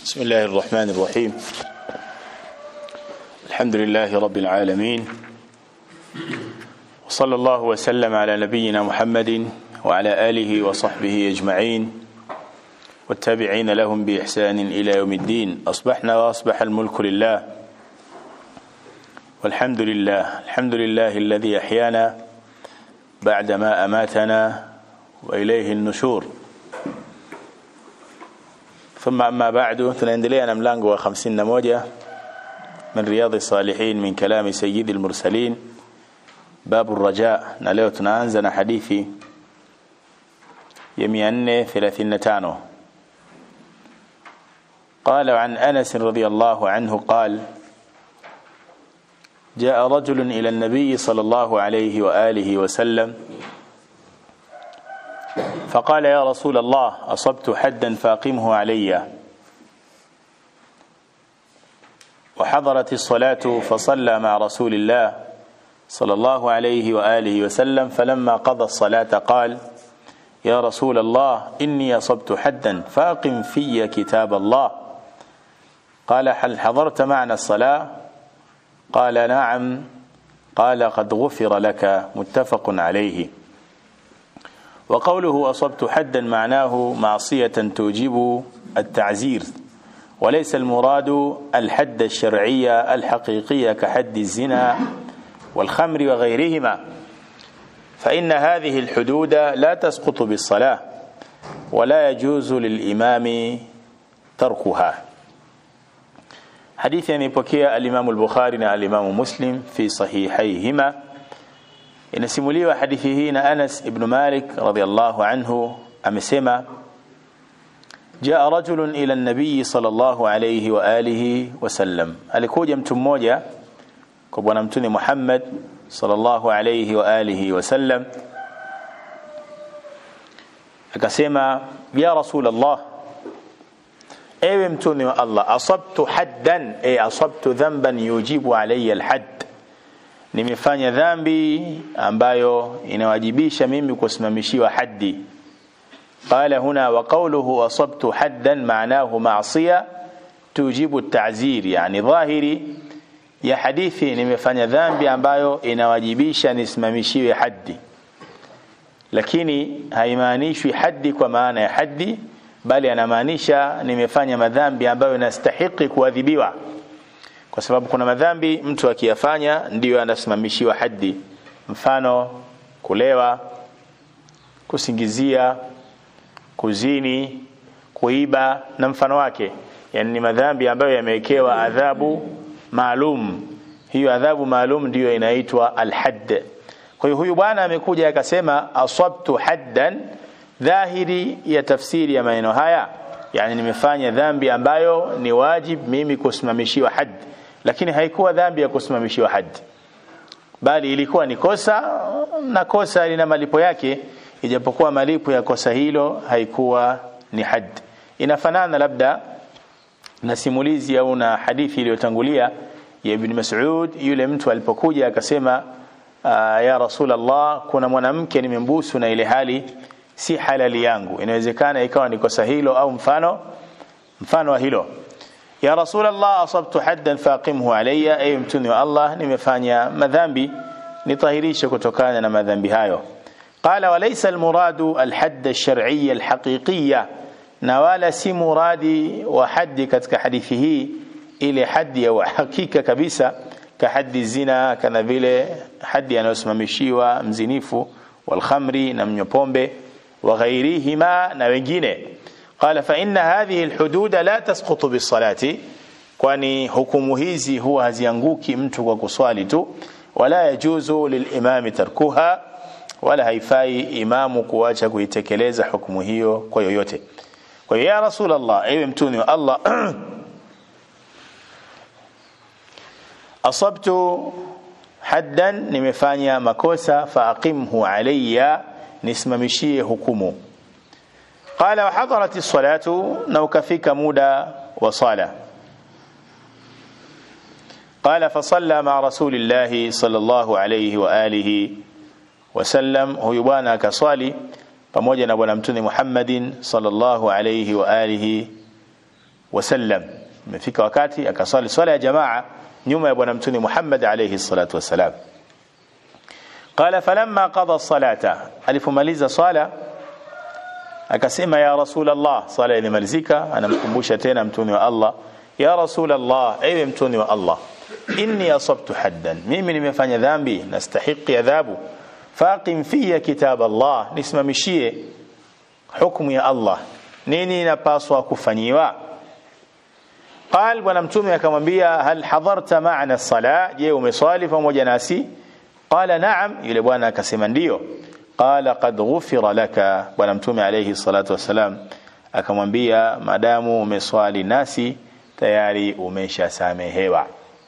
بسم الله الرحمن الرحيم الحمد لله رب العالمين وصلى الله وسلم على نبينا محمد وعلى آله وصحبه أجمعين والتابعين لهم بإحسان إلى يوم الدين أصبحنا وأصبح الملك لله والحمد لله الحمد لله الذي أحيانا بعدما أماتنا وإليه النشور ثم أما بعد tunaendelea na mlango wa 51 من رياض الصالحين من كلام سيد المرسلين باب الرجاء na leo tunaanza na hadithi ya 435 قال عن أنس رضي الله عنه قال جاء رجل إلى النبي صلى الله عليه وآله وسلم فقال يا رسول الله أصبت حدا فاقمه علي وحضرت الصلاة فصلى مع رسول الله صلى الله عليه وآله وسلم فلما قضى الصلاة قال يا رسول الله إني أصبت حدا فاقم في كتاب الله قال هل حضرت معنا الصلاة قال نعم قال قد غفر لك متفق عليه وقوله أصبت حدا معناه معصية توجب التعزير وليس المراد الحد الشرعية الحقيقية كحد الزنا والخمر وغيرهما فإن هذه الحدود لا تسقط بالصلاة ولا يجوز للإمام تركها حديث يمepokea الإمام البخاري na الإمام مسلم في صحيحيهما inasimuliwa hadithi hii na Anas ibn Malik radhiallahu anhu amesema jaa rajulun ila nabii sallallahu alayhi wa alihi wasallam alikuja mtu mmoja kwa bwana mtume Muhammad sallallahu alayhi wa alihi wasallam akasema ya rasul Allah ewe mtume wa Allah asabtu haddan e asabtu dhanban yujibu alayya alhadd nimefanya dhambi ambayo inawajibisha mimi kusimamishiwa haddi qala huna wa qawluhu asabtu haddan maanahu ma'siya tujibu at-ta'zir yani dhahiri ya hadithi nimefanya dhambi ambayo inawajibisha nisimamishiwe haddi lakini haimaanishwi haddi kwa maana ya haddi bali anamaanisha nimefanya madhambi ambayo inastahiki kuadhibiwa kwa sababu kuna madhambi mtu akiyafanya ndiyo anasimamishiwa haddi mfano kulewa kusingizia kuzini kuiba na mfano wake yani ni madhambi ambayo yamewekewa adhabu maalum hiyo adhabu maalum ndiyo inaitwa alhadd kwa hiyo huyu bwana amekuja akasema asabtu haddan dhahiri ya tafsiri ya maneno haya yani nimefanya dhambi ambayo ni wajib mimi kusimamishiwa haddi lakini haikuwa dhambi ya kusimamishiwa haddi bali ilikuwa ni kosa na kosa lina malipo yake ijapokuwa malipo ya kosa hilo haikuwa ni haddi inafanana labda na simulizi au na hadithi iliyotangulia ya Ibn Mas'ud yule mtu alipokuja akasema ya Rasulullah kuna mwanamke nimembusu na ile hali si halali yangu inawezekana ikawa ni kosa hilo au mfano mfano wa hilo ya rasulullah asabtu haddan faqimhu alayya ay mtuni wa Allah nimefanya madhambi nitahirishe kutokana na madhambi hayo qala walaysa almuradu alhadd alshar'iyya alhaqiqiyya na wala si muradi wa haddi katika hadithi hii ile haddi ya hakika kabisa ka haddi zina kana vile haddi anayosimamishiwa mzinifu walkhamri na mnyopombe wa ghairihima na wengine قال فإن هذه الحدود لا تسقط بالصلاة kwani hukumu hizi huwa hazianguki mtu kwa kuswali tu wala yajuzu lilimami tarkuha wala haifai imamu kuacha kuitekeleza hukumu hiyo kwa yoyote kwa hiyo ya rasulullah ewe mtuni wa Allah asabtu haddan nimefanya makosa faaqimhu alayya nisimamishie hukumu قال وحضرت الصلاة نوكفيك مودا وصالة قال فصلى مع رسول الله صلى الله عليه وآله وسلم هو بوانا كصالي pamoja na bwana mtume Muhammadin sallallahu alayhi wa alihi wasallam imefika wakati akaswali swala ya jamaa nyuma ya bwana mtume Muhammad alayhi salatu wasalam qala falamma qada salata alipomaliza swala akasema ya rasul Allah swala ilimalizika anamkumbusha tena mtume wa Allah ya rasul Allah ewe mtume wa Allah inni asabtu haddan mimi nimefanya dhambi nastahiqi adhabu faqim fiya kitab Allah nisimamishie hukumu ya Allah nini inapaswa kufanyiwa قال bwana mtume akamwambia hal hadarta ma'ana sala je umeswali pamoja nasi qala na'am yule bwana akasema ndio qala qad ghufira laka bwana mtume alayhi salatu wasalam akamwambia madamu umeswali nasi tayari umeshasamehewa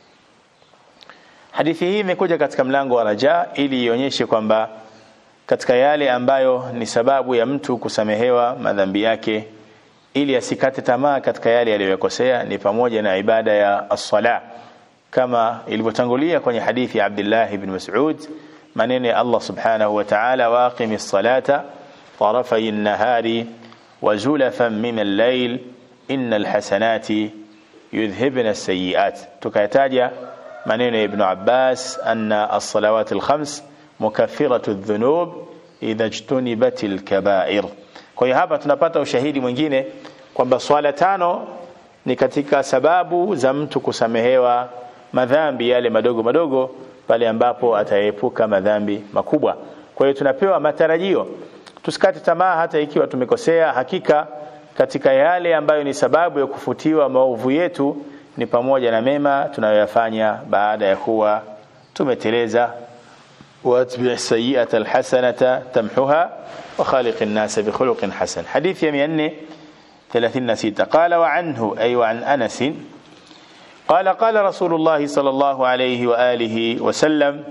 hadithi hii imekuja katika mlango wa raja ili ionyeshe kwamba katika yale ambayo ni sababu ya mtu kusamehewa madhambi yake ili asikate tamaa katika yale aliyokosea ni pamoja na ibada ya as-sala kama ilivyotangulia kwenye hadithi ya Abdullah ibn Mas'ud maneno ya Allah subhanahu wa ta'ala waqimis salata tarafay an-nahari wa zulafan min al-layl innal hasanati yudhhibna as-sayyi'at tukayataja maneno ya Ibn Abbas anna as-salawat al-khams mukaffiratu adh-dhunub idha ijtunibat al-kaba'ir kwa hiyo hapa tunapata ushahidi mwingine kwamba swala tano ni katika sababu za mtu kusamehewa madhambi yale madogo madogo pale ambapo ataepuka madhambi makubwa. Kwa hiyo tunapewa matarajio, tusikate tamaa hata ikiwa tumekosea. Hakika katika yale ambayo ni sababu ya kufutiwa maovu yetu ni pamoja na mema tunayoyafanya baada ya kuwa tumeteleza. واتبع السيئة الحسنة تمحها وخالق الناس بخلق حسن حديث يمين ثلاثين ستة قال وعنه أي وعن أنس قال قال رسول الله صلى الله عليه وآله وسلم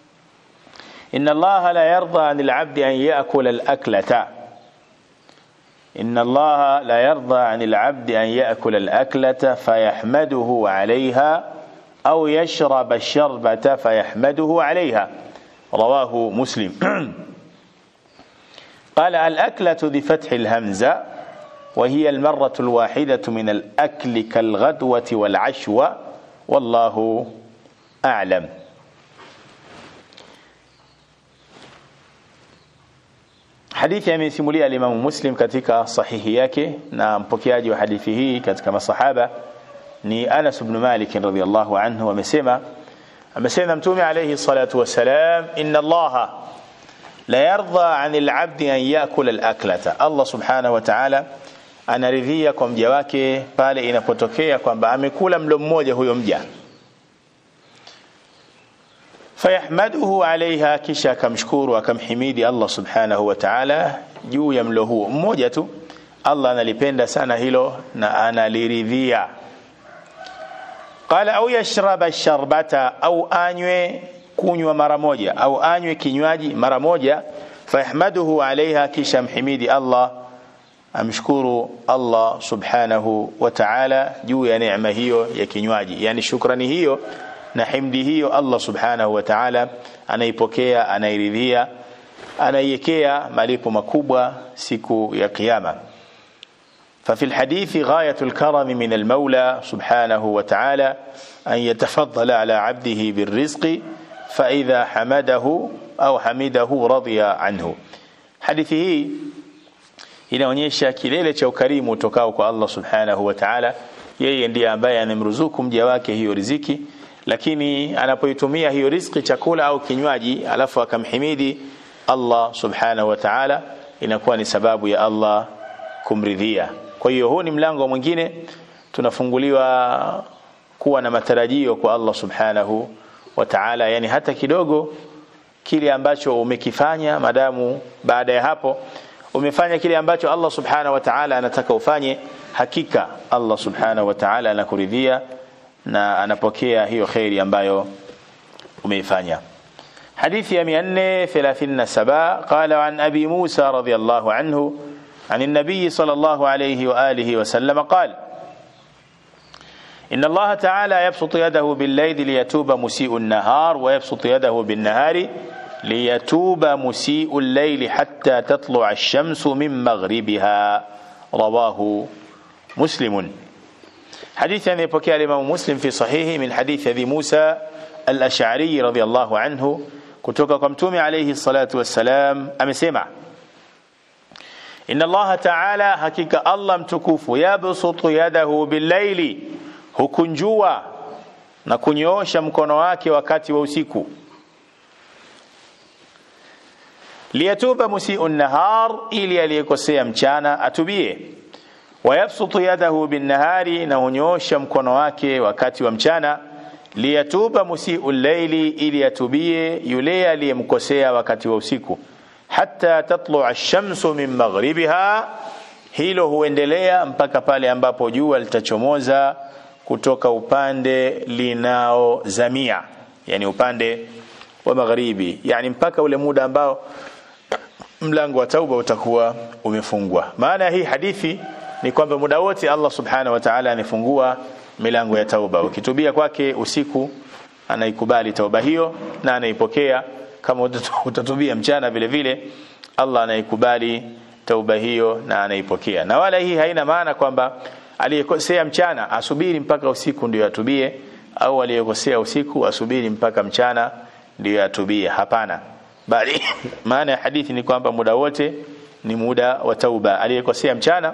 إن الله لا يرضى عن العبد أن يأكل الأكلة إن الله لا يرضى عن العبد أن يأكل الأكلة فيحمده عليها أو يشرب الشربة فيحمده عليها رواه مسلم قال الأكلة بفتح الهمزة وهي المرة الواحدة من الأكل كالغدوة والعشوة والله أعلم hadithi amesimulia alimamu muslim katika sahihi yake na mpokeaji wa hadithi hii katika masahaba ni anas bnu malik radiallahu anhu amesema amesema mtume alayhi salatu wassalam inna allaha la yarda an alabdi an yakula alaklata allah subhanahu wa ta'ala anaridhia kwa mja wake pale inapotokea kwamba amekula mlo mmoja huyo mja fayahmaduhu alaiha kisha akamshukuru akamhimidi allah subhanahu wa ta'ala juu ya mlo huo mmoja tu allah analipenda sana hilo na analiridhia qala au yashraba sharbata au anywe kunywa mara moja au anywe kinywaji mara moja fayahmaduhu alaiha kisha mhimidi allah amshukuru allah subhanahu wa ta'ala juu ya neema hiyo ya kinywaji yani shukrani hiyo na himdi hiyo allah subhanahu wa ta'ala anaipokea anairidhia anaiwekea malipo makubwa siku ya kiyama ففي الحديث غاية الكرم من المولى سبحانه وتعالى أن يتفضل على عبده بالرزق فإذا حمده أو حمده رضي عنه حديثه inaonyesha kilele cha ukarimu utokao kwa Allah subhanahu wa ta'ala yeye ndiye ambaye anamruzuku mja wake hiyo riziki lakini anapoitumia hiyo riziki chakula au kinywaji alafu akamhimidi Allah subhanahu wa ta'ala inakuwa ni sababu ya Allah kumridhia kwa hiyo huu ni mlango mwingine tunafunguliwa kuwa na matarajio kwa Allah subhanahu wa ta'ala yani hata kidogo kile ambacho umekifanya madamu baada ya hapo umefanya kile ambacho Allah subhanahu wa ta'ala anataka ufanye hakika Allah subhanahu wa ta'ala anakuridhia na anapokea hiyo khairi ambayo umeifanya حديث يا 437 قال عن أبي موسى رضي الله عنه عن النبي صلى الله عليه وآله وسلم قال إن الله تعالى يبسط يده بالليل ليتوب مسيء النهار ويبسط يده بالنهار ليتوب مسيء الليل حتى تطلع الشمس من مغربها رواه مسلم حديث أن يبكي الإمام مسلم في صحيحه من حديث أبي موسى الأشعري رضي الله عنه kutoka kwa mtume alayhi salatu wassalam amesema inna allaha taala hakika allah mtukufu yabsutu yadahu billaili hukunjua na kunyoosha mkono wake wakati wa usiku liyatuba musiu nahar ili aliyekosea mchana atubie wayabsutu yadahu binnahari na hunyoosha mkono wake wakati wa mchana liyatuba musiu llaili ili atubie yule aliyemkosea wakati wa usiku hata tatlua ash-shamsu min maghribiha hilo huendelea mpaka pale ambapo jua litachomoza kutoka upande linaozamia yani upande wa magharibi yani mpaka ule muda ambao mlango wa tauba utakuwa umefungwa maana ya hii hadithi ni kwamba muda wote Allah subhanahu wa ta'ala anafungua milango ya tauba ukitubia kwake usiku anaikubali tauba hiyo na anaipokea kama utatubia mchana vile vile Allah anaikubali tauba hiyo na anaipokea na wala hii haina maana kwamba aliyekosea mchana asubiri mpaka usiku ndio atubie au aliyekosea usiku asubiri mpaka mchana ndio atubie hapana bali maana ya hadithi ni kwamba muda wote ni muda wa tauba aliyekosea mchana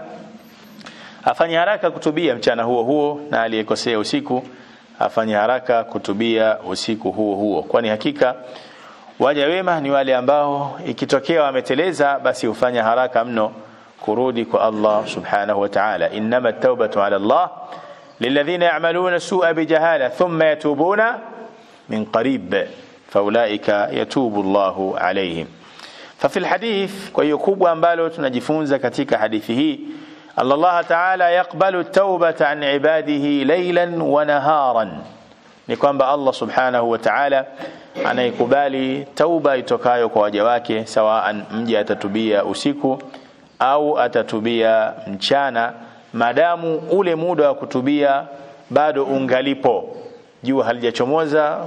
afanye haraka kutubia mchana huo huo na aliyekosea usiku afanye haraka kutubia usiku huo huo kwani hakika waja wema ni wale ambao ikitokea wameteleza basi hufanya haraka mno kurudi kwa Allah subhanahu wa ta'ala inma at-taubatu 'ala Allah lilladhina ya'maluna su'a bijahala thumma yatubuna min qarib faulaika yatubu Allahu alayhim ففي الحديث kwa hiyo kubwa ambalo tunajifunza katika hadithi hii Allah Ta'ala yakbalu at-taubata an ibadihi laylan wa naharan ni kwamba Allah subhanahu wa ta'ala anaikubali tauba itokayo kwa waja wake sawaan mja atatubia usiku au atatubia mchana madamu ule muda wa kutubia bado ungalipo jua halijachomoza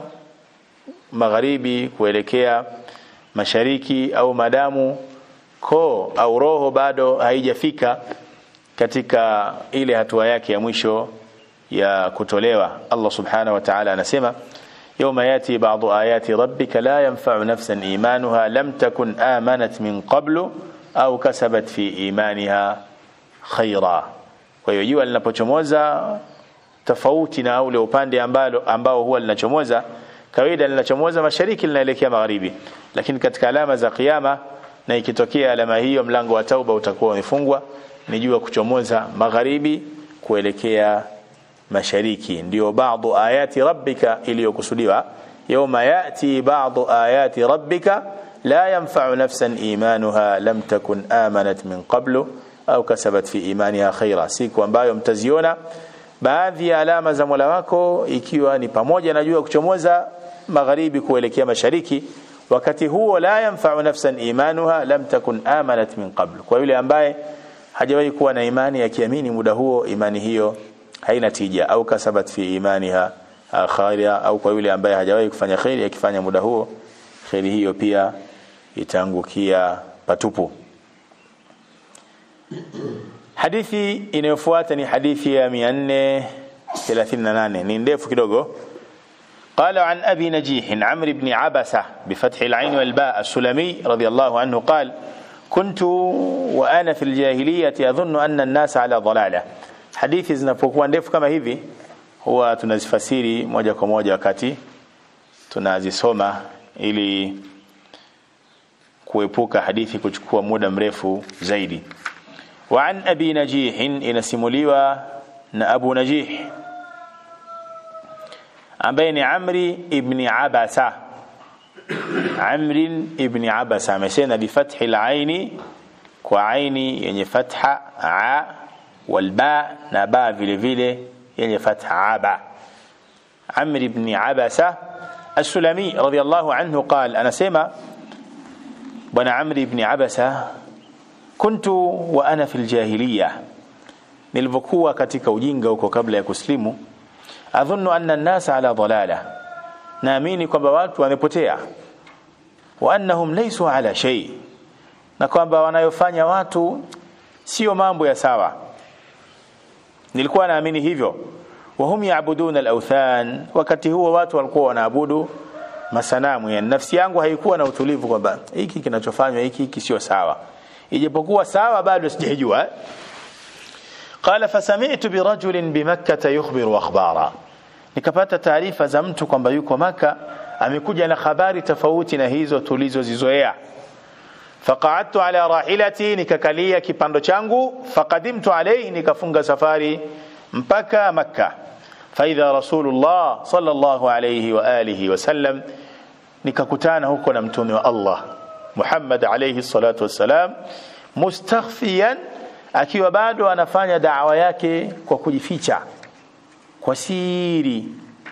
magharibi kuelekea mashariki au madamu koo au roho bado haijafika katika ile hatua yake ya mwisho ya kutolewa Allah subhanahu wa ta'ala anasema يوم ياتي بعض آيات ربك لا ينفع نفسا إيمانها لم تكن آمنت من قبل أو كسبت في إيمانها خيرا kwa hiyo jua linapochomoza tofauti na ule upande ambalo ambao huwa linachomoza kawaida linachomoza mashariki linaelekea magharibi lakini katika alama za kiyama na ikitokea alama hiyo mlango wa tauba utakuwa umefungwa ni jua kuchomoza magharibi kuelekea mashariki ndio baadhi ayati rabbika iliyokusudiwa yawma yati baadhi ayati rabbika la yanfa'u nafsan imanuha lam takun amanat min qablu au kasabat fi imaniha khaira siku ambayo mtaziona baadhi ya alama za Mola wako ikiwa ni pamoja na jua kuchomoza magharibi kuelekea mashariki wakati huo la yanfa'u nafsan imanuha lam takun amanat min qablu kwa yule ambaye hajawahi kuwa na imani akiamini muda huo imani hiyo haina tija au kasabat fi imaniha khaira au kwa yule ambaye hajawahi kufanya khairi akifanya muda huo khairi hiyo pia itaangukia patupu hadithi inayofuata ni hadithi ya 438 ni ndefu kidogo قال عن أبي نجيح عمرو بن عبسة بفتح العين والباء السلمي رضي الله عنه قال كنت وأنا في الجاهلية أظن أن الناس على ضلالة hadithi zinapokuwa ndefu kama hivi huwa tunazifasiri moja kwa moja wakati tunazisoma ili kuepuka hadithi kuchukua muda mrefu zaidi wa an abi najih inasimuliwa na abu najih ambaye ni amri ibn abasa amri ibn abasa amesema bifathi al-aini kwa aini yenye fatha a والباء نباء vile vile yenye fatha aba Amr ibn Abasa As-Sulami radiyallahu anhu قال anasema bwana Amr ibn Abasa kuntu wa ana fil jahiliya nilivyokuwa katika ujinga huko kabla ya kuslimu adhunnu anna an-nas ala dalala naamini kwamba watu wamepotea wa annahum laysu ala shay na kwamba wanayofanya watu sio mambo ya sawa nilikuwa naamini hivyo wahum yaabuduna alauthan wakati huo watu walikuwa wanaabudu masanamu yani nafsi yangu haikuwa na utulivu kwamba hiki kinachofanywa hiki hiki sio sawa ijapokuwa sawa bado sijajua qala fasami'tu birajulin bimakkah yukhbiru akhbara nikapata taarifa za mtu kwamba yuko maka amekuja na habari tofauti na hizo tulizozizoea faqa'adtu ala rahilati nikakalia kipando changu faqadimtu alayhi nikafunga safari mpaka makka faidha rasulullah sallallahu alayhi wa alihi wasallam nikakutana huko na mtume wa Allah Muhammad alayhi salatu wassalam mustakhfiyan akiwa bado anafanya da'wa yake kwa kujificha kwa siri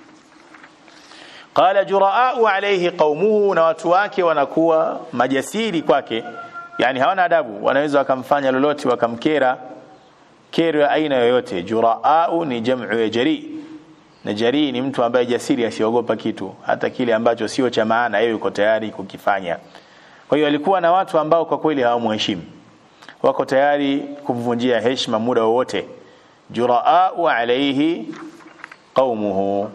qala juraau alayhi qaumuhu na watu wake wanakuwa majasiri kwake yani hawana adabu wanaweza wakamfanya lolote wakamkera kero ya aina yoyote juraau ni jamu ya jari na jari ni mtu ambaye jasiri asiogopa kitu hata kile ambacho sio cha maana yeye yuko tayari kukifanya kwa hiyo alikuwa na watu ambao kwa kweli hawamheshimu wako tayari kumvunjia heshima muda wowote juraau alayhi qaumuhu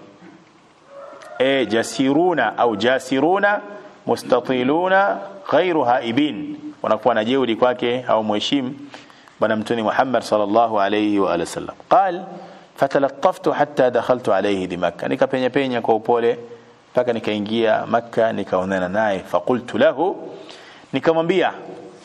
e jasiruna au jasiruna mustatiluna ghairu haibin wanakuwa na jeuri kwake hawamheshimu bwana mtume Muhammad sallallahu alayhi wa alihi wasallam qal fatalattaftu hatta dakhaltu alayhi di makkah nikapenya penya kwa upole mpaka nikaingia makka nikaonana naye faqultu lahu nikamwambia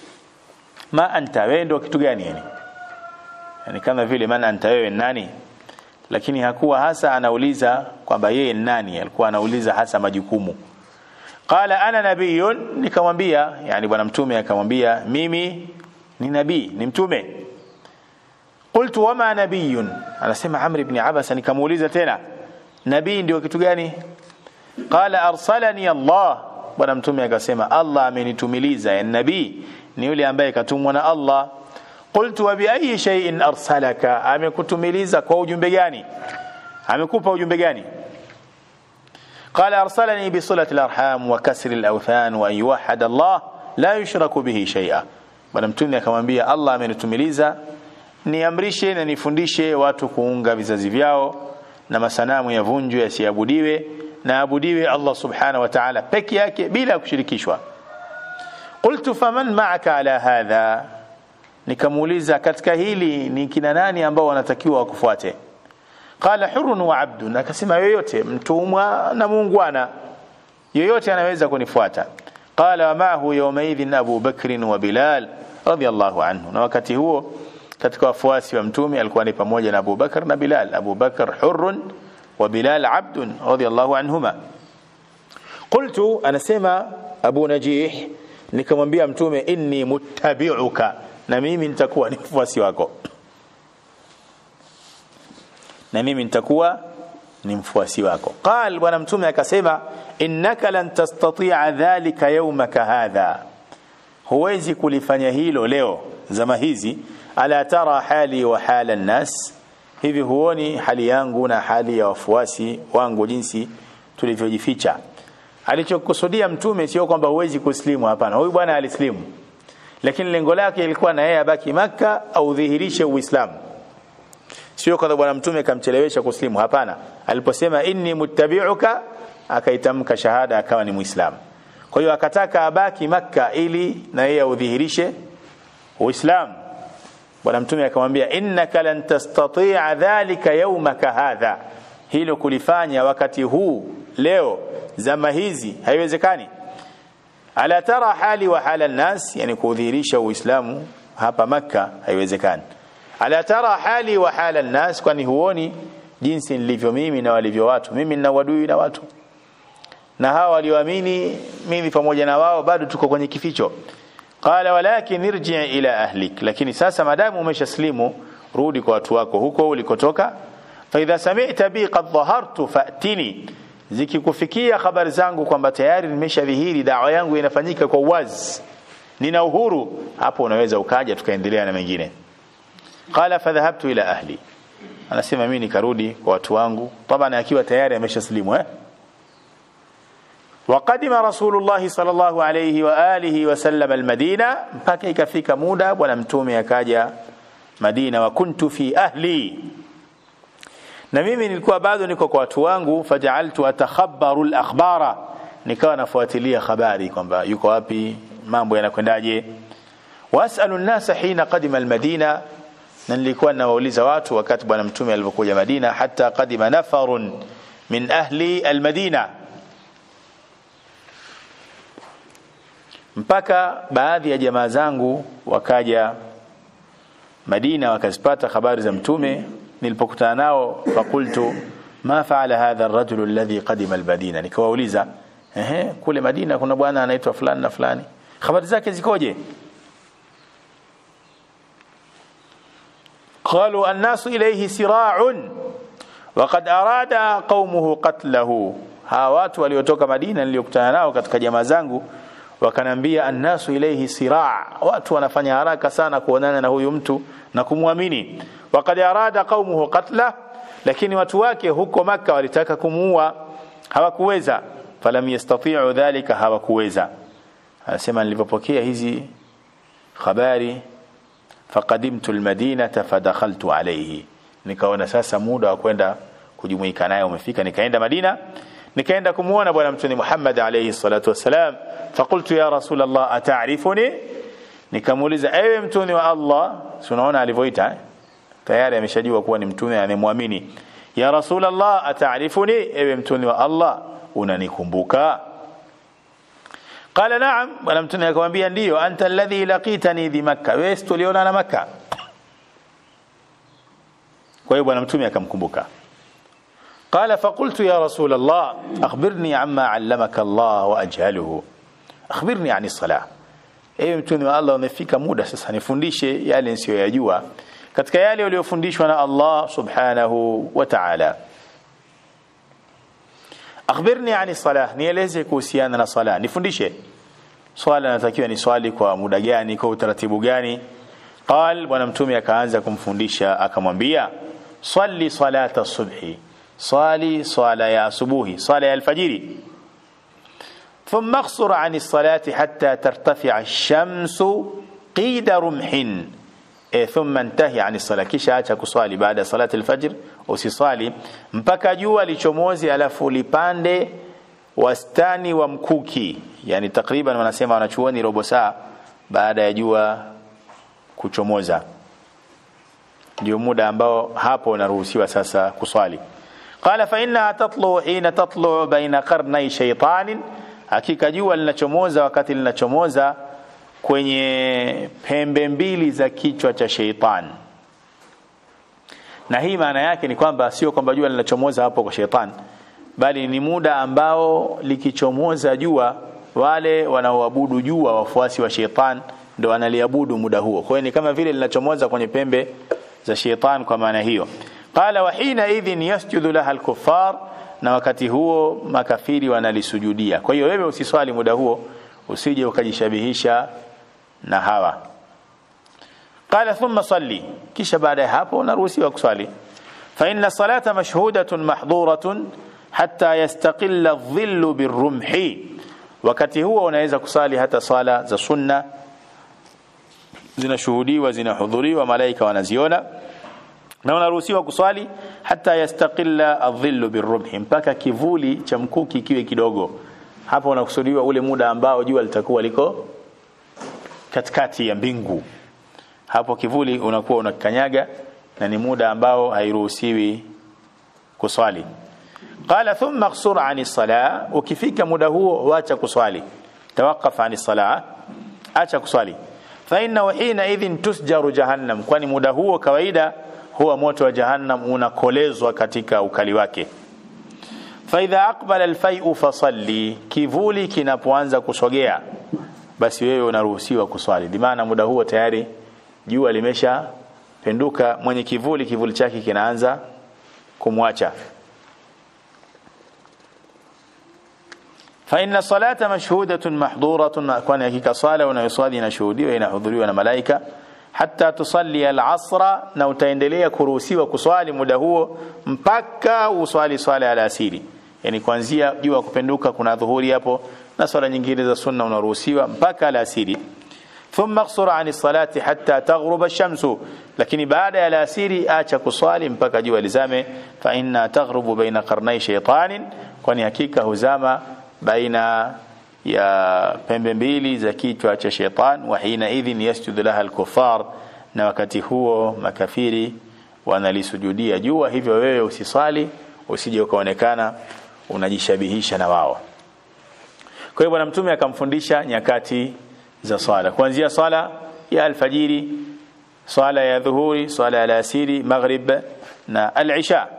ma anta wewe ndio kitu gani yani yani kama vile man anta wewe nani lakini hakuwa hasa anauliza kwamba yeye ni nani alikuwa anauliza hasa majukumu qala ana nabiyun nikamwambia yani bwana mtume akamwambia mimi ni nabii ni mtume qultu wama nabiyun anasema amr ibn abasa nikamuuliza tena nabii ndio kitu gani qala arsalani allah bwana mtume akasema allah amenitumiliza ya nabii ni yule ambaye katumwa na allah qultu wa bi ayi shay'in arsalaka amekutumiliza kwa ujumbe gani amekupa ujumbe gani قال أرسلني بصلة الأرحام وكسر الأوثان وأن يوحد الله لا يشرك به شيئا bwana mtume akamwambia Allah amenitumiliza niamrishe na nifundishe watu kuunga vizazi vyao na masanamu yavunjwe yasiabudiwe na abudiwe Allah subhanahu wa ta'ala peke yake bila kushirikishwa qultu faman ma'aka ala hadha nikamuuliza katika hili ni kina nani ambao wanatakiwa wakufuate qala hurun wa abdun akasema yoyote mtumwa na muungwana yoyote anaweza kunifuata qala wa ma'ahu yawmaidhin Abu Bakr wa Bilal radiyallahu anhu na wakati huo katika wafuasi wa mtume alikuwa ni pamoja na Abu Bakr na Bilal Abu Bakr hurun wa Bilal abdun radiyallahu anhuma qultu anasema Abu Najih nikamwambia mtume inni muttabi'uka na mimi nitakuwa ni mfuasi wako na mimi nitakuwa ni mfuasi wako qal bwana mtume akasema innaka lan tastati'a dhalika yawmaka hadha huwezi kulifanya hilo leo zama hizi ala tara hali wa hala nnas hivi huoni hali yangu na hali ya wafuasi wangu jinsi tulivyojificha alichokusudia mtume sio kwamba huwezi kuslimu hapana huyu bwana alislimu lakini lengo lake ilikuwa na yeye abaki maka au dhihirishe uislamu sio kwamba bwana mtume kamchelewesha kuslimu hapana aliposema inni muttabi'uka akaitamka shahada akawa ni muislamu kwa hiyo akataka abaki makka ili na yeye udhihirishe uislamu bwana mtume akamwambia innaka lan tastati'a dhalika yawmaka hadha hilo kulifanya wakati huu leo zama hizi haiwezekani ala tara hali wa hala nas yani kudhihirisha uislamu hapa makka haiwezekani ala tara hali wa hala nas kwani huoni jinsi nilivyo mimi na walivyo watu mimi nina wadui na watu na hawa walioamini mimi pamoja na wao bado tuko kwenye kificho qala walakin irji ila ahlik lakini sasa madamu umeshaslimu rudi kwa watu wako huko ulikotoka fa idha sami'ta bi qad dhahartu fa'tini zikikufikia habari zangu kwamba tayari nimeshadhihiri dawa yangu inafanyika kwa uwazi nina uhuru hapo unaweza ukaja tukaendelea na mengine qala fadhahabtu ila ahli anasema mimi nikarudi kwa watu wangu tabana akiwa tayari ameshaslimu eh وقدم رسول الله صلى الله عليه وآله وسلم المدينة mpaka ikafika muda bwana mtume akaja Madina wa kuntu fi ahli na mimi nilikuwa bado niko kwa watu wangu fajaaltu atakhabaru al-akhbara nikawa nafuatilia habari kwamba yuko wapi mambo yanakwendaje wasalu an-nasa hina qadima al-madina na nilikuwa nawauliza watu wakati bwana mtume alipokuja Madina hata qadima nafarun min ahli al-Madina mpaka baadhi ya jamaa zangu wakaja Madina wakazipata habari za mtume nilipokutana nao fakultu ma faala hadha ar-rajul alladhi qadima al-Madina nikawauliza ehe kule Madina kuna bwana anaitwa fulani na fulani habari zake zikoje قالوا الناس إليه سراع وقد أراد قومه قتله hawa watu waliotoka Madina niliyokutana nao katika jamaa zangu wakanambia annasu ilayhi siraa watu wanafanya haraka sana kuonana na huyu mtu na kumwamini waqad arada qaumuhu qatla lakini watu wake huko maka walitaka kumuua hawakuweza falam yastati'u dhalika hawakuweza anasema nilipopokea hizi habari faqadimtu almadinata fadakhaltu alayhi nikaona sasa muda wa kwenda kujumuika naye umefika nikaenda Madina nikaenda kumuona bwana mtume Muhammad alayhi salatu wasalam faqultu ya rasul Allah ata'rifuni nikamuuliza ewe mtume wa Allah unaona alivyoita tayari ameshajua kuwa ni mtume anemwamini ya rasul Allah ata'rifuni ewe mtume wa Allah unanikumbuka qala na'am bwana mtume akamwambia ndiyo anta alladhi laqitani bi makkah wewe tuliona na makkah kwa hiyo bwana mtume akamkumbuka قال فقلت يا رسول الله أخبرني عما علمك الله وأجهله أخبرني عن الصلاة ewe mtume wa Allah umefika muda sasa nifundishe yale nisiyoyajua katika yale uliyofundishwa na Allah subhanahu wa ta'ala akhbirni ani salah nieleze kuhusiana na sala nifundishe swala natakiwa ni swali kwa muda gani kwa utaratibu gani qal bwana mtume akaanza kumfundisha akamwambia salli salata subhi صلي صلاة يا صبوهي صلاة الفجر ثم اقصر عن الصلاة حتى ترتفع الشمس قيد رمح إيه ثم انتهي عن الصلاة kisha acha kuswali baada ya salati alfajr usiswali mpaka jua lichomozi alafu lipande wastani wa mkuki yani takriban wanasema wanachuoni robo saa baada ya jua kuchomoza ndio muda ambao hapo unaruhusiwa sasa kuswali قال فإنها تطلع حين تطلع بين قرني شيطان hakika jua linachomoza wakati linachomoza kwenye pembe mbili za kichwa cha sheitan na hii maana yake ni kwamba sio kwamba jua linachomoza hapo kwa sheitan bali ni muda ambao likichomoza jua wale wanaoabudu jua wafuasi wa sheitan ndo wanaliabudu muda huo kwa hiyo ni kama vile linachomoza kwenye pembe za sheitan kwa maana hiyo qala wa hina idhin yasjudu laha alkuffar na wakati huo makafiri wanalisujudia kwa hiyo wewe usiswali muda huo usije ukajishabihisha na hawa qala thumma salli kisha baada ya hapo unaruhusiwa kuswali fa inna salata mashhudatun mahduratun hatta yastaqilla adh-dhillu birrumhi wakati huo unaweza kusali hata sala za sunna zinashuhudiwa zinahudhuriwa malaika wanaziona na unaruhusiwa kuswali hata yastaqilla adh-dhillu birrumhi mpaka kivuli cha mkuki kiwe kidogo hapo unakusudiwa ule muda ambao jua litakuwa liko katikati ya mbingu hapo kivuli unakuwa unakanyaga na ni muda ambao hairuhusiwi kuswali qala thumma qsur ani salah ukifika muda huo wacha kuswali tawaqqaf ani salah acha kuswali fa inna hina idhin tusjaru jahannam kwani muda huo kawaida huwa moto wa jahannam unakolezwa katika ukali wake faidha aqbala alfai'u fasalli kivuli kinapoanza kusogea basi wewe unaruhusiwa kuswali bimaana muda huo tayari jua limesha penduka mwenye kivuli kivuli chake kinaanza kumwacha فإن الصلاة مشهودة محظورة كون hakika sala unayoswali inashuhudiwa inahudhuriwa na malaika hata tusalli al-asra na utaendelea kuruhusiwa kuswali muda huo mpaka uswali swala ya alasiri yani kuanzia jua kupenduka kuna dhuhuri hapo na swala nyingine za sunna unaruhusiwa mpaka alasiri thumma qsura ani salati hatta taghruba ash-shamsu lakini baada ya alasiri acha kuswali mpaka jua lizame fa inna taghrubu baina qarnai shaytanin kwani hakika huzama baina ya pembe mbili za kichwa cha shaitan wa hina idhin yasjudu laha al-kuffar na wakati huo makafiri wanalisujudia jua hivyo wewe usiswali usije ukaonekana unajishabihisha na wao kwa hiyo bwana mtume akamfundisha nyakati za swala kuanzia swala ya alfajiri swala ya dhuhuri swala ya alasiri maghrib na al-isha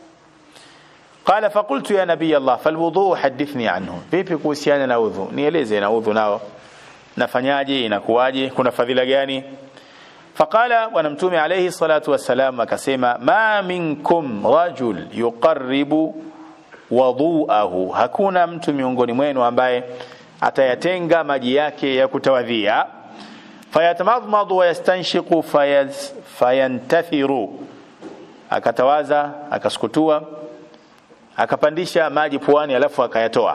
قال فقلت يا نبي الله فالوضوء حدثني عنه vipi kuhusiana na udhu nieleze na udhu nao nafanyaje inakuwaje kuna fadhila gani فقال bwana mtume alayhi salatu wassalam akasema ma minkum rajul yuqarribu wadhuahu hakuna mtu miongoni mwenu ambaye atayatenga maji yake ya kutawadhia fayatamadmadu wa yastanshiqu fayantathiru akatawaza akasukutua akapandisha maji puani alafu akayatoa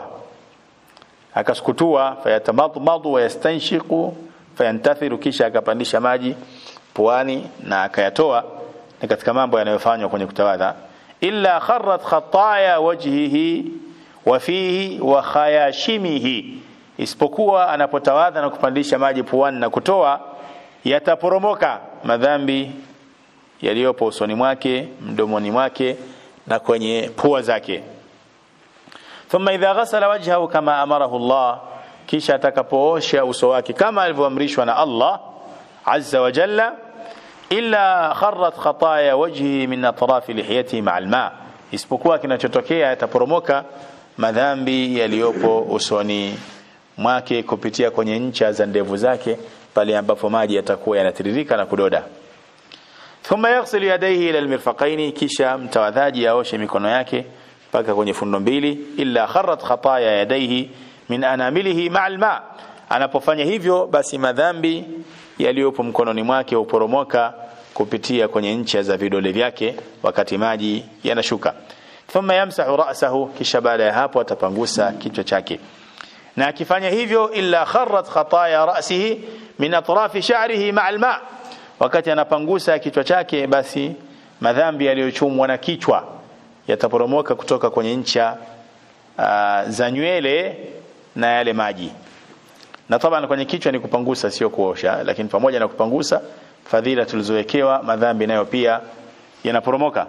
akasukutua fayatamadmadu wa yastanshiqu fayantathiru kisha akapandisha maji puani na akayatoa ni katika mambo yanayofanywa kwenye kutawadha illa kharrat khataya wajhihi wa fihi wa khayashimihi isipokuwa anapotawadha na kupandisha maji puani na kutoa yataporomoka madhambi yaliyopo usoni mwake mdomoni mwake na kwenye pua zake thumma idha ghasala wajhahu kama amarahu Allah kisha atakapoosha uso wake kama alivyoamrishwa na Allah azza wa jalla illa kharrat khataya wajhi min atrafi lihiyatihi ma'a alma isipokuwa kinachotokea yataporomoka madhambi yaliyopo usoni mwake kupitia kwenye ncha za ndevu zake pale ambapo maji yatakuwa yanatiririka na kudoda thumma yaghsilu yadayhi ila almirfaqaini kisha mtawadhaji aoshe mikono yake mpaka kwenye fundo mbili illa kharrat khataya yadayhi min anamilihi ma'a alma anapofanya hivyo basi madhambi yaliyopo mkononi mwake huporomoka kupitia kwenye ncha za vidole vyake wakati maji yanashuka thumma yamsahu ra'sahu kisha baada ya hapo atapangusa kichwa chake na akifanya hivyo illa kharrat khataya ra'sihi min atrafi sha'rihi ma'a alma wakati anapangusa kichwa chake basi madhambi yaliyochumwa na kichwa yataporomoka kutoka kwenye ncha uh, za nywele na yale maji na taban kwenye kichwa ni kupangusa sio kuosha lakini pamoja na kupangusa fadhila tulizowekewa madhambi nayo pia yanaporomoka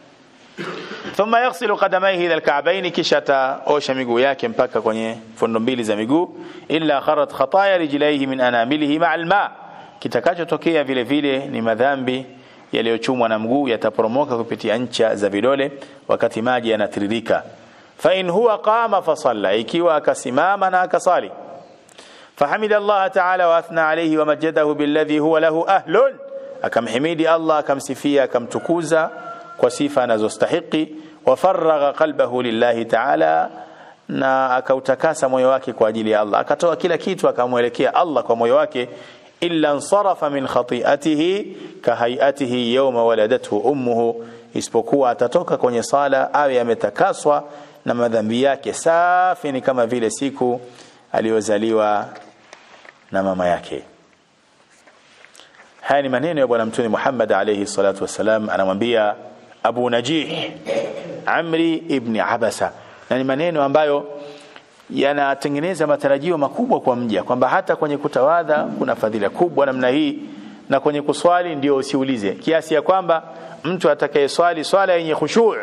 thumma yaghsilu qadamayhi ila alka'bayn kisha taosha miguu yake mpaka kwenye fundo mbili za miguu illa kharat khataya rijlaihi min anamilihi ma'a alma kitakachotokea vile vile ni madhambi yaliyochumwa na mguu yataporomoka kupitia ncha za vidole wakati maji yanatiririka fa in huwa qama fa salla ikiwa akasimama na akasali فحمد الله تعالى واثنى عليه ومجده بالذي هو له اهل akamhimidi Allah akamsifia akamtukuza kwa sifa anazostahiki wafaragha qalbahu lillahi ta'ala na akautakasa moyo wake kwa ajili ya Allah akatoa kila kitu akamwelekea Allah kwa moyo wake illa ansarafa min khati'atihi kahayatihi yawma waladathu ummuhu isipokuwa atatoka kwenye sala awe ametakaswa na madhambi yake safi ni kama vile siku aliyozaliwa na mama yake haya ni maneno ya bwana mtume Muhammad alayhi salatu wasalam anamwambia Abu Najih Amri ibn Abasa na ni maneno ambayo yanatengeneza matarajio makubwa kwa mja kwamba hata kwenye kutawadha kuna fadhila kubwa namna hii na kwenye kuswali ndio usiulize kiasi ya kwamba mtu atakayeswali swala yenye khushu'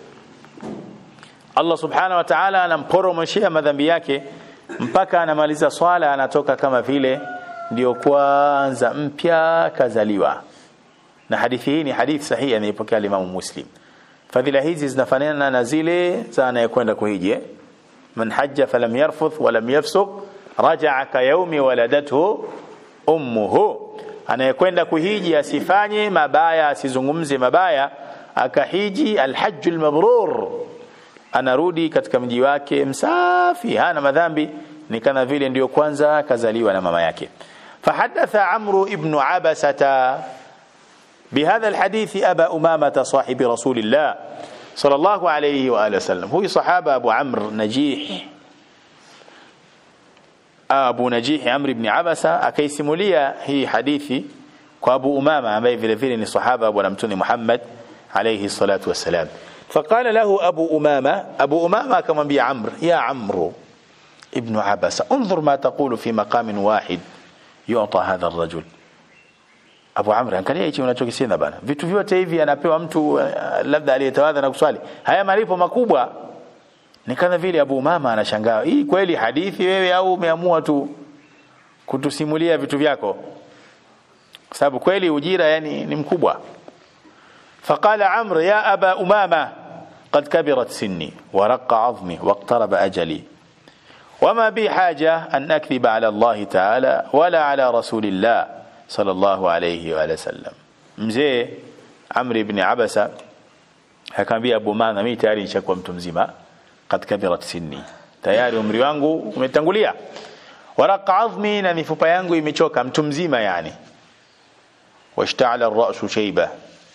Allah subhanahu wa ta'ala anamporomoshia madhambi yake mpaka anamaliza swala anatoka kama vile ndio kwanza mpya kazaliwa na hadithi hii ni hadithi sahihi anaipokea Imam Muslim fadhila hizi zinafanana na zile za anayekwenda kuhiji man hajja falam yarfuth walam yafsuq raja'a ka yawmi waladathu ummuhu anayekwenda kuhiji asifanye mabaya asizungumze mabaya akahiji alhajjul mabrur anarudi katika mji wake msafi hana madhambi ni kana vile ndiyo kwanza kazaliwa na mama yake فحدث عمرو ابن عبسة بهذا الحديث أبا أمامة صاحب رسول الله صلى الله عليه وآله وسلم هو صحابة أبو عمرو نجيح Abu Najih Amr ibn Abasa akaisimulia hii hadithi kwa Abu Umama ambaye vile vile ni sahaba bwana mtume Muhammad alayhi salatu wassalam فقال له أبو أمامة أبو أمامة كما بي عمرو يا عمرو ابن عبس انظر ما تقول في مقام واحد يعطى هذا الرجل Abu Amr angalia hichi unachokisema bana vitu vyote hivi anapewa mtu uh, labda aliyetawadha na kuswali haya malipo makubwa ni kama vile Abu Mama anashangaa hii kweli hadithi wewe au umeamua tu kutusimulia vitu vyako kwa sababu kweli ujira yani ni mkubwa فقال عمرو يا أبا أمامة قد كبرت سني ورق عظمي واقترب أجلي وما بي حاجة أن أكذب على الله تعالى ولا على رسول الله صلى الله عليه وآله وسلم mzee Amr ibn Abasa akamwambia Abu Mama mimi tayari nishakuwa mtu mzima kad kabirat sinni tayari umri wangu umetangulia waraqa azmi na mifupa yangu imechoka mtu mzima yani washta'ala ar-ra'su shayba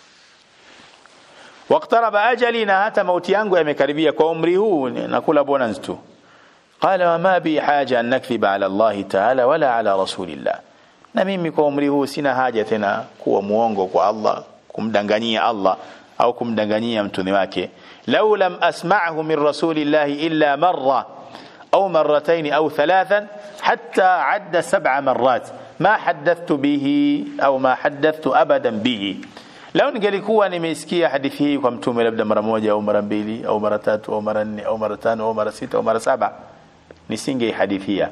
waqtaraba ajali na hata mauti yangu yamekaribia kwa umri huu nakula bonus tu qala wama bi haja an nakdhiba ala Allah ta'ala wala ala rasulillah na mimi kwa umri huu sina haja tena kuwa muongo kwa Allah kumdanganyia Allah au kumdanganyia mtume wake law lam asma'hu min rasulillahi illa marra au marratayn au thalathan hatta adda sab'a marrat ma haddathtu bihi au ma haddathtu abadan bihi Lau ningelikuwa nimesikia hadithi hii kwa mtume labda mara moja au mara mbili au mara tatu au mara nne au mara tano au mara sita au mara saba nisingeihadithia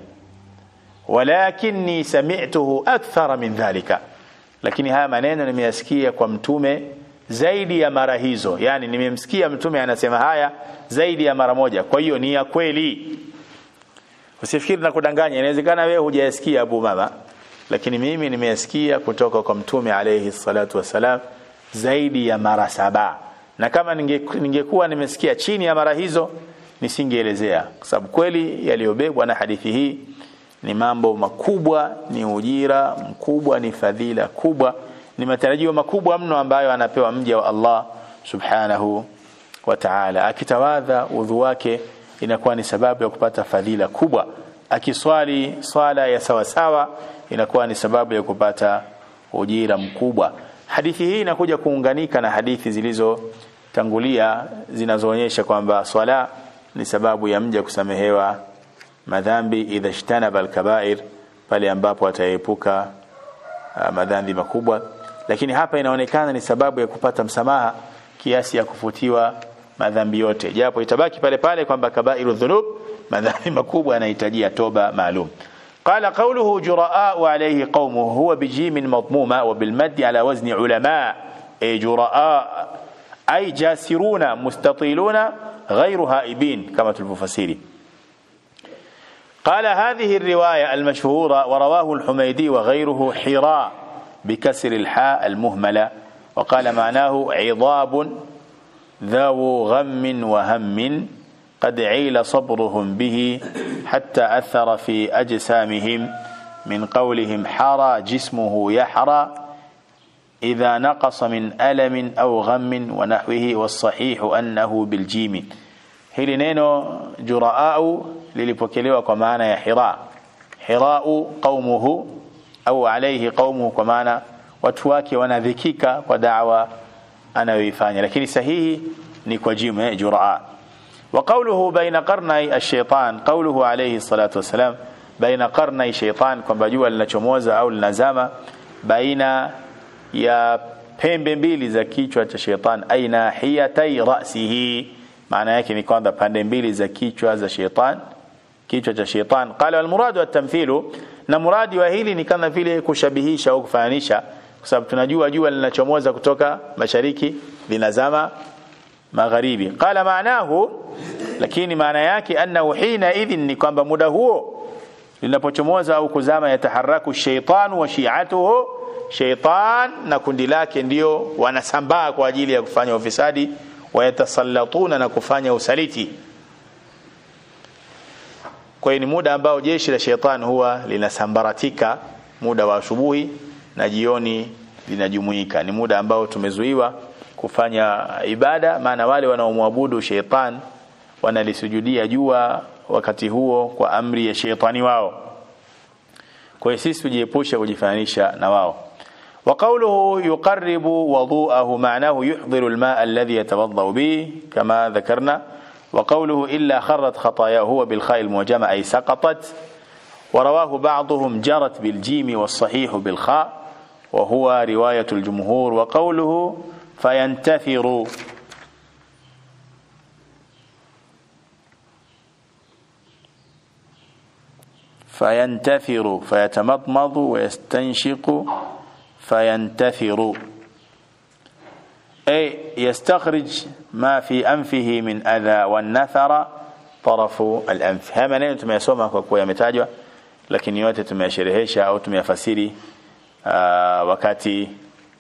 walakinni sami'tuhu akthara min dhalika lakini haya maneno nimeyasikia kwa mtume zaidi ya mara hizo yani nimemsikia mtume anasema haya zaidi ya mara moja kwa hiyo ni ya kweli usifikiri na kudanganya inawezekana wewe hujayasikia Abu Mama lakini mimi nimeyasikia kutoka kwa mtume alayhi salatu wasalam zaidi ya mara saba na kama ningekuwa ninge nimesikia chini ya mara hizo nisingeelezea kwa sababu kweli yaliyobebwa na hadithi hii ni mambo makubwa ni ujira mkubwa ni fadhila kubwa ni matarajio makubwa mno ambayo anapewa mja wa Allah subhanahu wa ta'ala akitawadha udhu wake inakuwa ni sababu ya kupata fadhila kubwa akiswali swala ya sawasawa inakuwa ni sababu ya kupata ujira mkubwa hadithi hii inakuja kuunganika na hadithi zilizotangulia zinazoonyesha kwamba swala ni sababu ya mja kusamehewa madhambi idha ishtanaba alkabair pale ambapo ataepuka uh, madhambi makubwa lakini hapa inaonekana ni sababu ya kupata msamaha kiasi ya kufutiwa madhambi yote japo itabaki pale pale kwamba kabairu dhunub madhambi makubwa yanahitajia toba maalum قال قوله جراء عليه قومه هو بجيم مضمومة وبالمد على وزن علماء أي جراء أي جاسرون مستطيلون غير هائبين كما الفسيري قال هذه الرواية المشهورة ورواه الحميدي وغيره حراء بكسر الحاء المهملة وقال معناه عضاب ذو غم وهم قد عيل صبرهم به حتى أثر في أجسامهم من قولهم حرى جسمه يحرى إذا نقص من ألم أو غم ونحوه والصحيح أنه بالجيم hili neno juraau lilipokelewa kwa maana ya hira hirau qaumuhu au alaihi qaumuhu kwa maana watu wake wanadhikika kwa dawa anayoifanya lakini sahihi ni kwa jimu eh, juraa وقوله بين قرني الشيطان قوله عليه الصلاة والسلام بين قرني شيطان kwamba jua linachomoza au linazama baina ya pembe mbili za kichwa cha sheitan aina hiyatai rasihi maana yake ni kwamba pande mbili za kichwa za sheitan kichwa cha sheitan qala wal muradu at-tamthilu na muradi wa hili ni kama vile kushabihisha au kufananisha kwa sababu tunajua jua linachomoza kutoka mashariki linazama magharibi qala maanahu lakini maana yake annahu hina idhin ni kwamba muda huo linapochomoza au kuzama yataharaku shaytanu wa shi'atuhu shaytan na kundi lake ndio wanasambaa kwa ajili ya kufanya ufisadi wayatasallatuna na kufanya usaliti kwa hiyo ni muda ambao jeshi la shaytan huwa linasambaratika muda wa asubuhi na jioni linajumuika ni muda ambao tumezuiwa kufanya ibada maana wale wanaomwabudu sheitan wanalisujudia jua wakati huo kwa amri ya sheitani wao kwa hiyo sisi tujiepushe kujifananisha na wao وقوله يقرب وضوءه معناه يحضر الماء الذي يتوضأ به كما ذكرنا وقوله إلا خرت خطاياه هو بالخاء المعجمة أي سقطت ورواه بعضهم جرت بالجيم والصحيح بالخاء وهو رواية الجمهور وقوله فينتثر فينتثر فيتمضمض ويستنشق فينتثر أي يستخرج ما في أنفه من أذى والنثر طرف الأنف haya maneno tumeyasoma kwa kuwa yametajwa lakini yote tumeyasherehesha au tumeyafasiri uh, wakati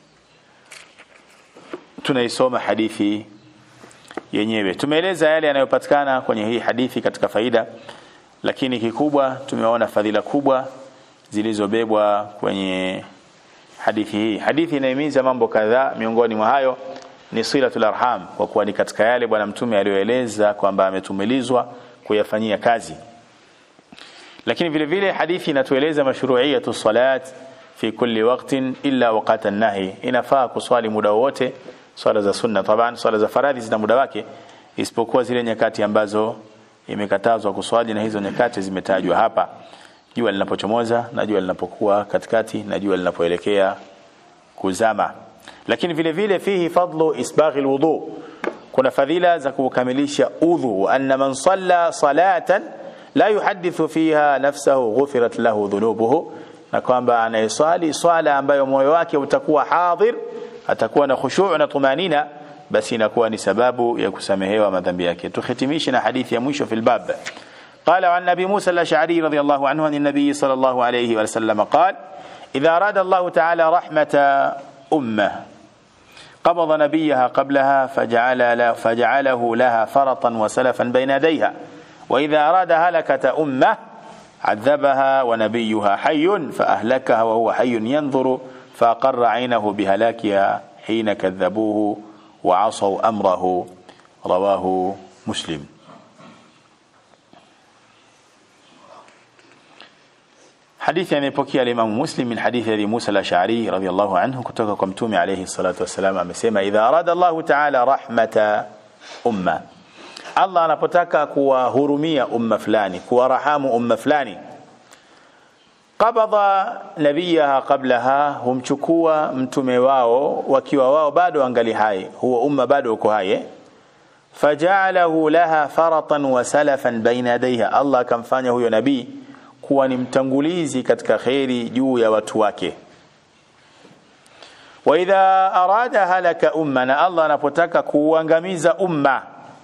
tunaisoma hadithi yenyewe tumeeleza yale yanayopatikana kwenye hii hadithi katika faida lakini kikubwa tumeona fadhila kubwa zilizobebwa kwenye hadithi hii hadithi inahimiza mambo kadhaa miongoni mwa hayo ni silatul arham kwa kuwa ni katika yale bwana mtume aliyoeleza kwamba ametumilizwa kuyafanyia kazi lakini vile vile hadithi inatueleza mashru'iyatu salat fi kulli waqtin illa waqta nahi inafaa kuswali muda wote swala za sunna taban swala za faradhi zina muda wake isipokuwa zile nyakati ambazo imekatazwa kuswali na hizo nyakati zimetajwa hapa jua linapochomoza na jua linapokuwa katikati na jua linapoelekea kuzama lakini vile vile fihi fadlu isbaghi alwudu kuna fadhila za kukamilisha udhu wa anna man salla salatan la yuhaddithu fiha nafsahu ghufirat lahu dhunubuhu na kwamba anayeswali swala ambayo moyo wake utakuwa hadhir atakuwa na khushu' na tumanina basi inakuwa ni sababu ya kusamehewa madhambi yake tuhitimishe na hadithi ya mwisho fil bab قال عن ابي موسى الاشعري رضي الله عنه عن النبي صلى الله عليه وسلم قال اذا اراد الله تعالى رحمه امه قبض نبيها قبلها فجعل له فجعله لها فرطا وسلفا بين يديها واذا اراد هلكه امه عذبها ونبيها حي فاهلكها وهو حي ينظر فاقر عينه بهلاكها حين كذبوه وعصوا امره رواه مسلم حديث amepokea al-Imam Muslim min hadithi Abi Musa al-Ash'ari radiyallahu anhu kutoka kwa Mtume alayhi salatu wassalam amesema idha arada Allah ta'ala rahmata umma Allah anapotaka kuwahurumia umma fulani kuwarahamu umma fulani qabadha nabiyaha qablaha humchukua mtume wao wakiwa wao bado angali hai huwa umma bado uko hai faja'alahu laha faratan wa salafan baina yadayha Allah akamfanya huyo nabii kuwa ni mtangulizi katika kheri juu ya watu wake wa idha arada halaka umma na Allah anapotaka kuuangamiza umma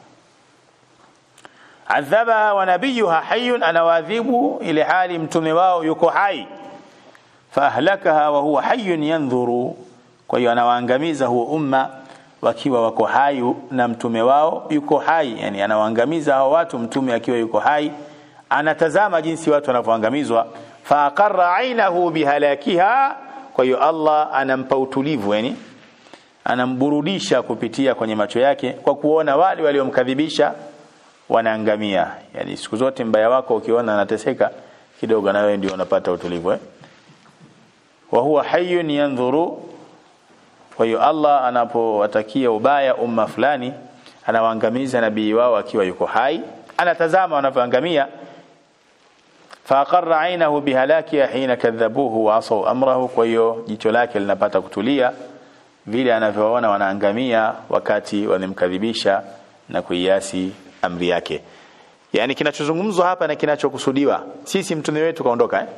adhaba wa nabiyuha hayyun anawadhibu ile hali mtume wao yuko hai fahlakaha wa huwa hayyun yanzuru kwa hiyo anawaangamiza huo umma wakiwa wako hai na mtume wao yuko hai yani anawaangamiza hao watu mtume akiwa yuko hai anatazama jinsi watu wanavyoangamizwa faaqarra ainahu bihalakiha kwa hiyo Allah anampa utulivu yani anamburudisha kupitia kwenye macho yake kwa kuona wale waliomkadhibisha wanaangamia yani siku zote mbaya wako ukiona anateseka kidogo na wewe ndio unapata utulivu eh wa huwa hayyun yanzuru kwa hiyo Allah anapowatakia ubaya umma fulani anawaangamiza nabii wao akiwa yuko hai anatazama wanavyoangamia faqarra ainahu bihalaki hina kadhabuhu wa asaw amrahu kwa hiyo jicho lake linapata kutulia vile anavyoona wanaangamia wakati wanamkadhibisha na kuiasi amri yake yani kinachozungumzwa hapa na kinachokusudiwa sisi mtume wetu kaondoka eh?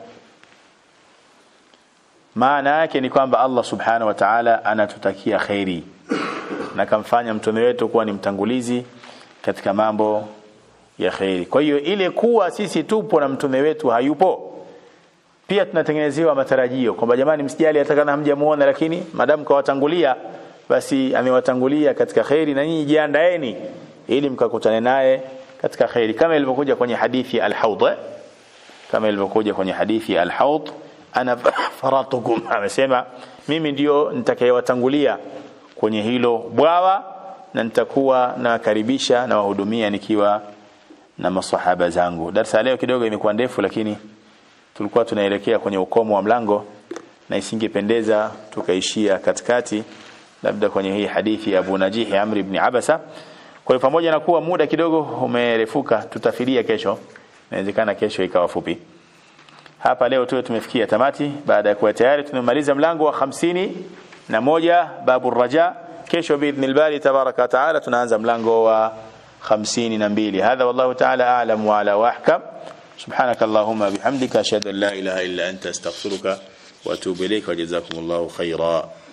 maana yake ni kwamba Allah subhanahu wa ta'ala anatutakia khairi na kamfanya mtume wetu kuwa ni mtangulizi katika mambo ya khairi kwa hiyo ile kuwa sisi tupo na mtume wetu hayupo pia tunatengenezewa matarajio kwamba jamani msijali atakana hamjamuona lakini madamu kawatangulia basi amewatangulia katika khairi na nyinyi jiandaeni ili mkakutane naye katika khairi kama ilivyokuja kwenye hadithi al-Hawd kama ilivyokuja kwenye hadithi al-Hawd ana faratukum amesema mimi ndio nitakayewatangulia kwenye hilo bwawa na nitakuwa nawakaribisha na wahudumia nikiwa na masahaba zangu darasa leo kidogo imekuwa ndefu lakini tulikuwa tunaelekea kwenye ukomo wa mlango na isingependeza tukaishia katikati labda kwenye hii hadithi ya Abu Najih Amr ibn Abasa kwa hiyo pamoja na kuwa muda kidogo umerefuka tutafidia kesho inawezekana kesho ikawa fupi hapa leo tu tumefikia tamati baada ya kuwa tayari tumemaliza mlango wa hamsini na moja babu raja kesho biidhnil bari tabaraka wa taala tunaanza mlango wa hamsini na mbili hadha wallahu taala a'lam wa ala wa ahkam سبحانك اللهم بحمدك أشهد أن لا إله إلا أنت استغفرك وأتوب إليك وجزاكم الله خيرا